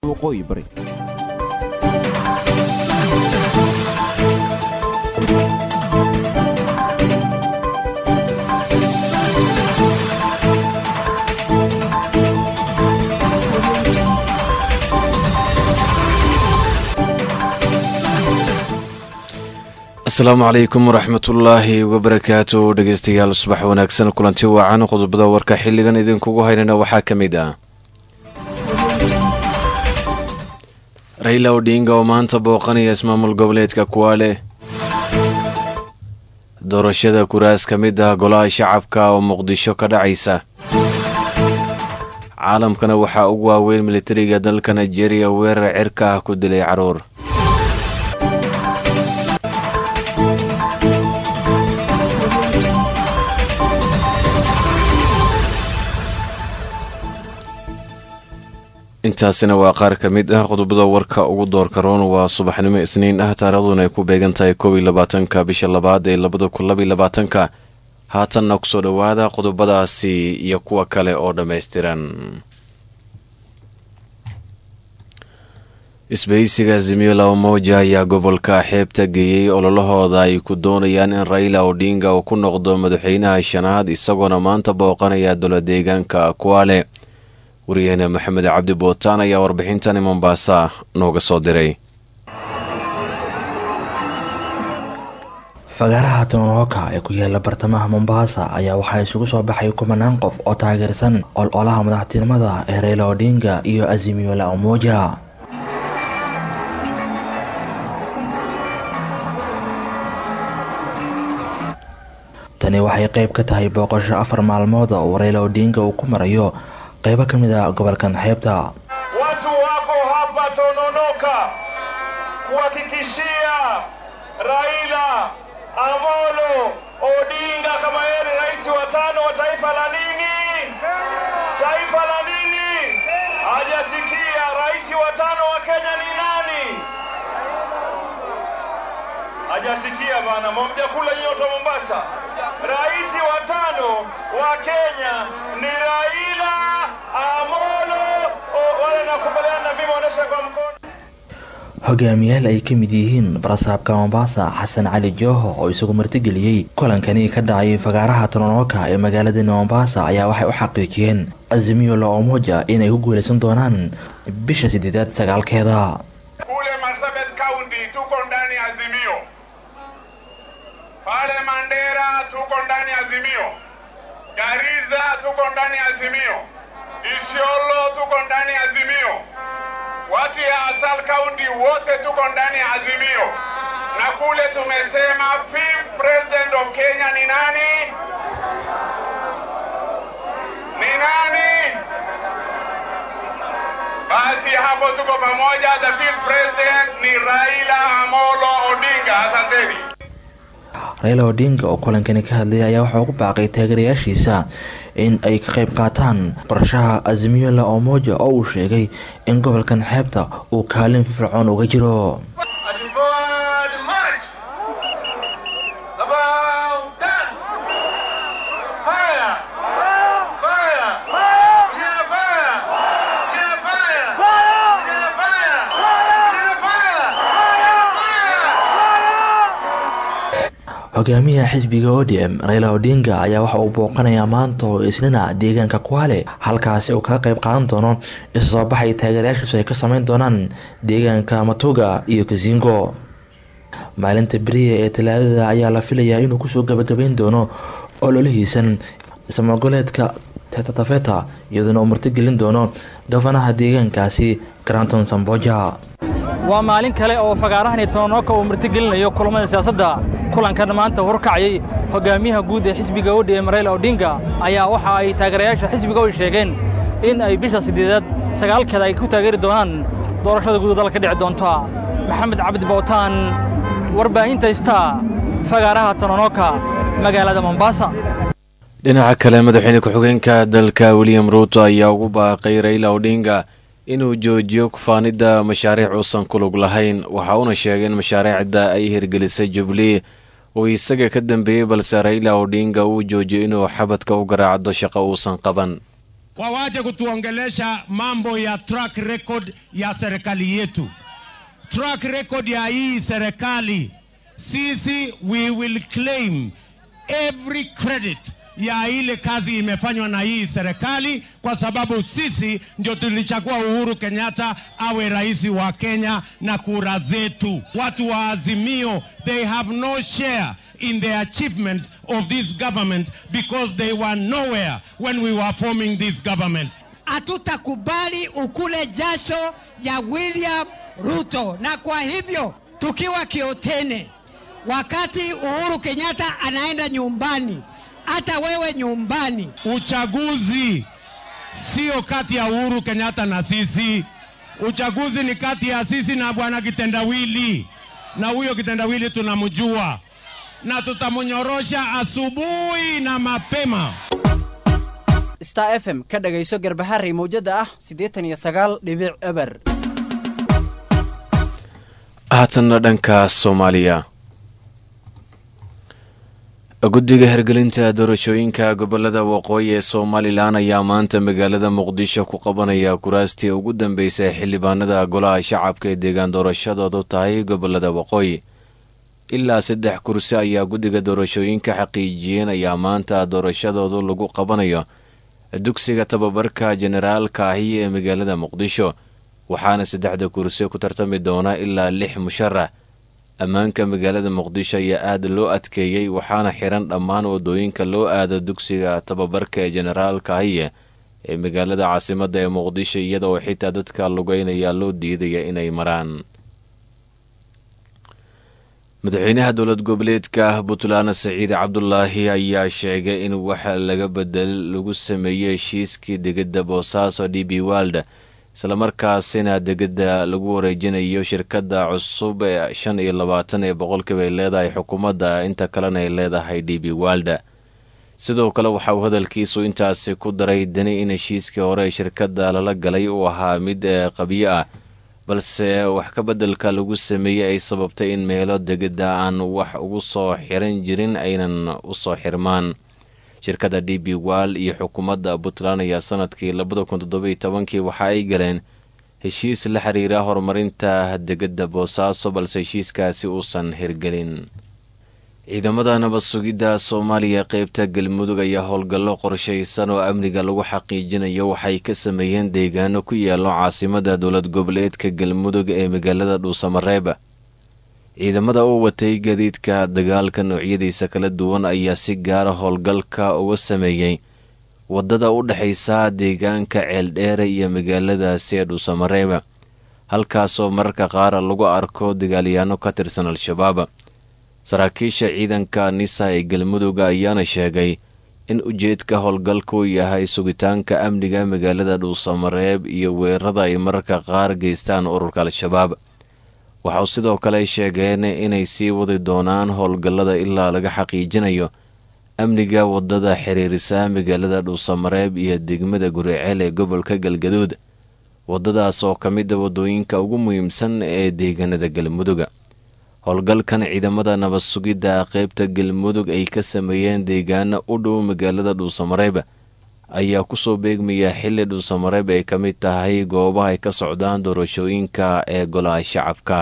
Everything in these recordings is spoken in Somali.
waqooyi bari asalaamu calaykum waraxmatullaahi wabarakaatu dhegeystayaal subax wanaagsan kulanti wacan qodobada warka xilligan idinkugu haynana waxaa ka mid ah rayla odhinga oo maanta booqanaya ismaamul goboleedka kuwaale doorashada kuraas ka mid ah golaha shacabka oo muqdisho ka dhacaysa caalamkana waxaa ugu waaweyn militariga dalka nigeria weerar cirka ah ku dilay caruur intaasina waa qaar ka mid ah qodobada warka ugu doorka roon waa subaxnimo isniin ah taariikhduna ay ku beegan tahay koob iyo labaatanka bisha labaad ee labada kun labaiyo labaatanka haatanna kusoo dhowaada qodobadaasi iyo kuwa kale oo dhammaystiran isbahaysiga azimiyo laba mowja ayaa gobolka xeebta geeyey ololahooda ay ku doonayaan in rayla odhinga uu ku noqdo madaxweynaha shanaad isagoona maanta booqanaya dowla deegaanka kuwaale waryaheena maxamed cabdi bootaan ayaa warbixintani mombaasa nooga soo diray fagaaraha tononoka ee ku yaala bartamaha mombaasa ayaa waxaa isugu soo baxay kumanaan qof oo taageersan ol-olaha madaxtinimada ee reyla odhinga iyo azimiyo la umoja tani waxay qeyb ka tahay booqasho afar maalmood oo reyla odhinga uu ku marayo qaybo ka mid a gobolkan xeebta watu wako hapa Tononoka kuhakikishia Raila Amolo Odinga kama yeye ni rais wa tano wa taifa la nini, taifa la nini. Hajasikia rais wa tano wa Kenya ni nani? Hajasikia bana, mwajakula nyoto Mombasa. Rais wa tano wa Kenya ni Raila Amolo. Wale nakubaliana na mimi, onyesha kwa mkono. hogaamiyaal ay ka mid yihiin barasaabka mombasa xasan cali jooho oo isagu martigeliyey kulankani ka dhacay fagaaraha tononoka ee magaalada mombasa ayaa waxay u xaqiijiyeen azimiyo la omoja inay ku guuleysan doonaan bisha sideedaad sagaalkeeda Kule Marsabit County tuko ndani ya Azimio, pale Mandera tuko ndani ya Azimio, Gariza tuko ndani ya Azimio, Isiolo tuko ndani ya Azimio, watu ya Asal County wote tuko ndani ya Azimio, na kule tumesema fifth president of Kenya ni nani? Ni nani? Basi hapo tuko pamoja. The fifth president ni Raila Amolo Odinga. Asanteni. reyla odhinga oo kulankani ka hadlayay ayaa waxaa ugu baaqay taageerayaashiisa in ay ka qayb qaataan qorshaha azimiyo la omoja oo uu sheegay in gobolkan xeebta uu kaalin firfircoon uga jiro Forward march. About that. Fire. Fire. Yeah, fire. Yeah, fire. Yeah, fire. Yeah, fire. hogaamiyaha xisbiga odm reyla odhinga ayaa waxa uu booqanayaa maanta oo isnina deegaanka kuwaale halkaasi uu kaga qayb qaadan doono isu soo baxay taageerayaashiisu ay ka sameyn doonaan deegaanka matuga iyo kasingo maalinta beriya ee talaadada ayaa la filayaa inuu kusoo gabagabeyn doono ololihiisan ismagoleedka tetatafeta iyadoona uu martigelin doono gafanaha deegaankaasi granton samboja waa maalin kale oo fagaarahani tononoka uu martigelinayo kulamada siyaasadda kulankan maanta horkacayay hogaamiyaha guud ee xisbiga odm reyla odhinga ayaa waxa ay taageerayaasha xisbiga u sheegeen in ay bisha siddeedaad sagaalkeeda ay ku taageeri doonaan doorashada guud dalka dhici doonta maxamed cabdi bootaan warbaahinta istaa fagaaraha tononoka magaalada mombasa dhinaca kale madaxweyne ku-xigeenka dalka william ruuto ayaa ugu baaqay rayla odhinga inuu joojiyo kufaanidda mashaariic uusan ku lug lahayn waxa uuna sheegay in mashaariicda ay hirgelisay jubilee uu isaga ka dambeeyey balse rayla odhinga uu joojiyo inuu xabadka u garaacdo shaqo uusan qaban wawache kutuongelesha mambo ya track record ya serikali yetu. Track record ya hii serikali, sisi we will claim every credit ya ile kazi imefanywa na hii serikali, kwa sababu sisi ndio tulichagua Uhuru Kenyatta awe rais wa Kenya na kura zetu. Watu wa Azimio, they have no share in the achievements of this government because they were nowhere when we were forming this government. Hatutakubali ukule jasho ya William Ruto, na kwa hivyo tukiwa Kiotene, wakati Uhuru Kenyatta anaenda nyumbani, hata wewe nyumbani. Uchaguzi sio kati ya Uhuru Kenyatta na sisi. Uchaguzi ni kati ya sisi na bwana kitendawili, na huyo kitendawili tunamjua na tutamnyorosha asubuhi na mapema. star f m ka dhagayso garbaharey mawjada ah siddeetan iyo sagaal dhibic eber haatanna dhanka soomaaliya guddiga hirgelinta doorashooyinka gobolada waqooyi ee somalilan ayaa maanta magaalada muqdisho ku qabanaya kuraastii ugu dambeysay xildhibaanada golaha shacabka ee deegaan doorashadoodu tahay gobolada waqooyi ilaa saddex kursi ayaa guddiga doorashooyinka xaqiijiyeen ayaa maanta doorashadoodu lagu qabanayo dugsiga tababarka generaalka ahi ee magaalada muqdisho waxaana saddexda kursi ku tartami doona ilaa lix musharax ammaanka magaalada muqdisho ayaa aada loo adkeeyey waxaana xiran dhammaan wadooyinka loo aado dugsiga tababarka ee generaalka ahiye ee magaalada caasimadda ee muqdisho iyadoo xitaa dadka lugeynaya loo diidaya inay maraan madaxweynaha dowlad goboleedka puntland saciid cabdulaahi ayaa sheegay in waxa laga bedel lagu sameeyey heshiiskii degedda boosaaso d b wald islamarkaasina degedda lagu wareejinayo shirkadda cusub ee shan iyo labaatan ee boqolkiiba ay leedahay xukuumadda inta kalena ay leedahay d b walda sidoo kale waxa uu hadalkiisu intaasi ku daray dani in heshiiskii hore ee shirkadda lala galay uu ahaa mid ee qabyo ah balse wax ka beddelka lagu sameeyey ay sababtay in meelo degedda aan wax ugu soo xiran jirin aynan u soo xirmaan shirkadda d b wal iyo xukuumadda puntland ayaa sanadkii labada kun toddobiyo tobankii waxa ay galeen heshiis la xiriira horumarinta degedda boosaaso balse heshiiskaasi uusan hirgelin ciidamada nabad sugidda soomaaliya qeybta galmudug ayaa howlgallo qorshaysan oo amniga lagu xaqiijinayo waxay ka sameeyeen deegaano ku yaalo caasimada dowlad goboleedka galmudug ee magaalada dhuusamareeb ciidamada u watay gadiidka dagaalka noocyadiisa kala duwan ayaa si gaara howlgalka uga sameeyey waddada u dhexaysa deegaanka ceeldheere iyo magaaladaasi ee dhuusamareeb halkaasoo mararka qaar lagu arko dagaalyaano ka tirsan al-shabaab saraakiisha ciidanka nisa ee galmudug ayaana sheegay in ujeedka howlgalka uu yahay sugitaanka amniga magaalada dhuusamareeb iyo weerarada ay mararka qaar geystaan ururka al-shabaab waxau sidoo kale sheegeen inay sii wadi doonaan howlgallada ilaa laga xaqiijinayo amniga waddada xiriirisa magaalada dhuusamareeb iyo degmada guriceel ee gobolka galgaduud waddadaas oo ka mida waddooyinka ugu muhiimsan ee deegaanada galmuduga howlgalkan ciidamada nabad sugidda qeybta galmudug ay ka sameeyeen deegaano u dhow magaalada dhuusamareeb ayaa kusoo beegmaya xilli dhuusamareeb ay ka mid tahay goobaha ay ka socdaan doorashooyinka ee golaha shacabka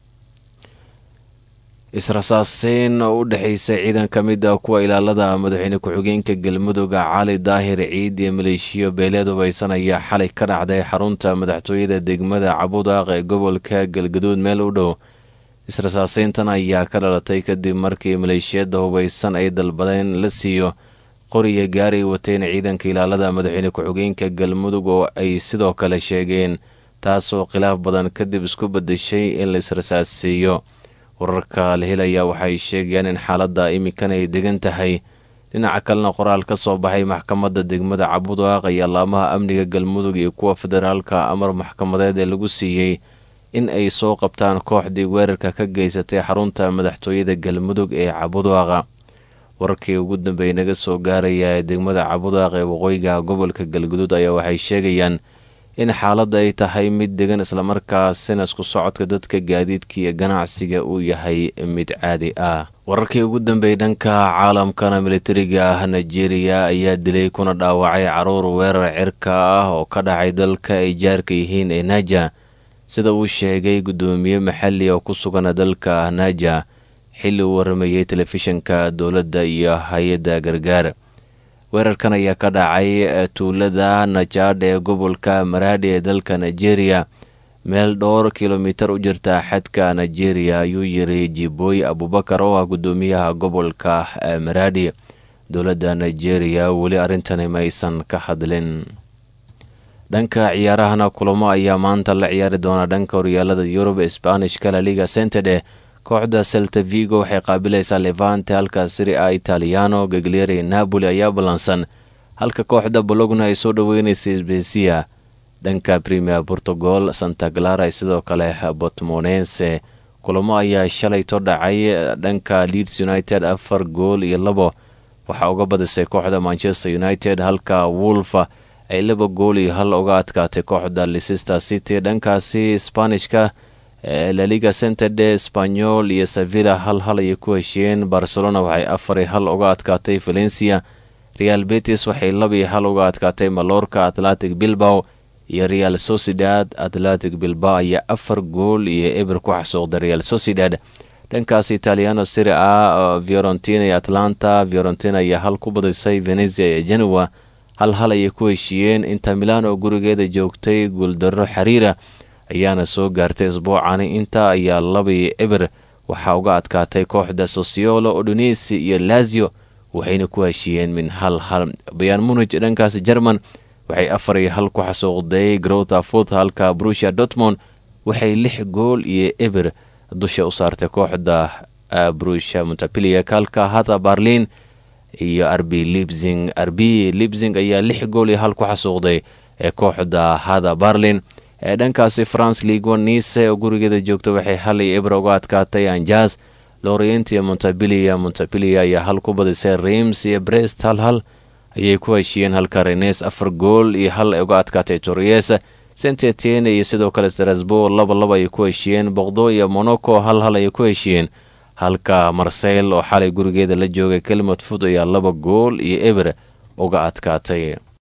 israsaaseyn oo u dhexaysa ciidan ka mid ah kuwa ilaalada madaxweyne ku-xigeenka galmudug cali daahir ciid iyo maleeshiyo beeleed hubaysan ayaa xalay ka dhacday xarunta madaxtooyada degmada cabudaaq ee gobolka galgaduud meel u dhow israsaaseyntan ayaa ka dhalatay kadib markii maleeshiyada hubaysan ay dalbadeen la siiyo qoriya gaaray wateen ciidanka ilaalada madaxweyne ku-xigeenka galmudug oo ay sidoo kale sheegeen taasoo khilaaf badan kadib isku bedeshay in la israsaaseeyo wararka la helaya waxay sheegayaan in xaaladda iminkan ay degan tahay dhinaca kalena qoraal ka soo baxay maxkamadda degmada cabudaaq ayaa laamaha amniga galmudug iyo kuwa federaalka amar maxkamadeed ee lagu siiyey in ay soo qabtaan kooxdii weerarka ka geysatay xarunta madaxtooyada galmudug ee cabudaaqa wararkii ugu dambeeyay naga soo gaaraya ee degmada cabudaaq ee waqooyiga gobolka galguduud ayaa waxay sheegayaan in xaaladda ay tahay mid degan islamarkaasina isku socodka dadka gaadiidka iyo ganacsiga uu yahay mid caadi ah wararkii ugu dambeeyey dhanka caalamkana militariga ah nigeria ayaa dilay kuna dhaawacay caruur weerar cirka ah oo ka dhacay dalka ay jaarka yihiin ee naja sida uu sheegay guddoomiye maxalli oo ku sugan dalka naja xilli uu waramayey telefishinka dowladda iyo hay-adda gargaar weerarkan ayaa ka dhacay tuulada najaadh ee gobolka maraadhi ee dalka nigeria meel dhowr kilomitar u jirta xadka nigeria ayuu yiri jibooy abubakar oo ah guddoomiyaha gobolka maraadhi dowladda nigeria weli arrintani maysan ka hadlin dhanka ciyaarahana kulamo ayaa maanta la ciyaari doona dhanka horyaalada yurub sbanishka la liga centede kooxda selta vigo waxay qaabilaysaa levante halka siri a italiano gaglieri napoli ayaa ballansan halka kooxda bologna ay soo dhoweynaysa sbesia dhanka premier portugal santa clara ay sidoo kale botmonense kulamo ayaa shalayto dhacay dhanka leeds united afar gool iyo labo waxaa uga badisay kooxda manchester united halka wolfa ay laba gool iyo hal uga adkaatay kooxda leicester city dhankaasi sbanishka laliga centede spanyol iyo sevilla hal hal ayay ku heshiyeen barcelona waxay afar hal uga adkaatay valencia real betis waxay labiyo hal uga adkaatay malorka atlantic bilbao iyo real sociedad atlantic bilbao ayaa afar gool iyo eber ku xasuuqday real sociedad dhankaas italiano siri a fiorentina iyo atlanta fiorentina ayaa hal ku badisay venezia iyo genoa hal hal ayay ku heshiiyeen inta milan oo gurigeeda joogtay guuldarro xiriira ayaana soo gaartay isbuucani inta ayaa labii eber waxaa uga adkaatay kooxda sosiolo odonesi iyo lazio waxayna ku heshiiyeen min hal hal bayaan munij dhankaas jerman waxay afar iyo hal ku xasuuqday grota fut halka brusia dortmond waxay lix gool iyo eber dusha u saartay kooxda brusia montapilia halka hata barlin iyo arbi libsing arbi libsing ayaa lix gool iyo hal ku xasuuqday ee kooxda hada barlin ee dhankaasi france league one nice oo gurigeeda joogta waxay hal iyo ebra uga adkaatay anjas lorient iyo montabilia montabilia ayaa hal ku badisay reims iyo brest hal hal ayay ku heshiiyeen halka renes afar gool iyo hal ay uga adkaatay torres saint etienne iyo sidoo kale strasbourg laba laba ayay ku heshiiyeen boqdo iyo monaco hal hal ayay ku heshiiyeen halka marseyl oo xalay gurigeeda la joogay kelmod fud ayaa laba gool iyo eber uga adkaatay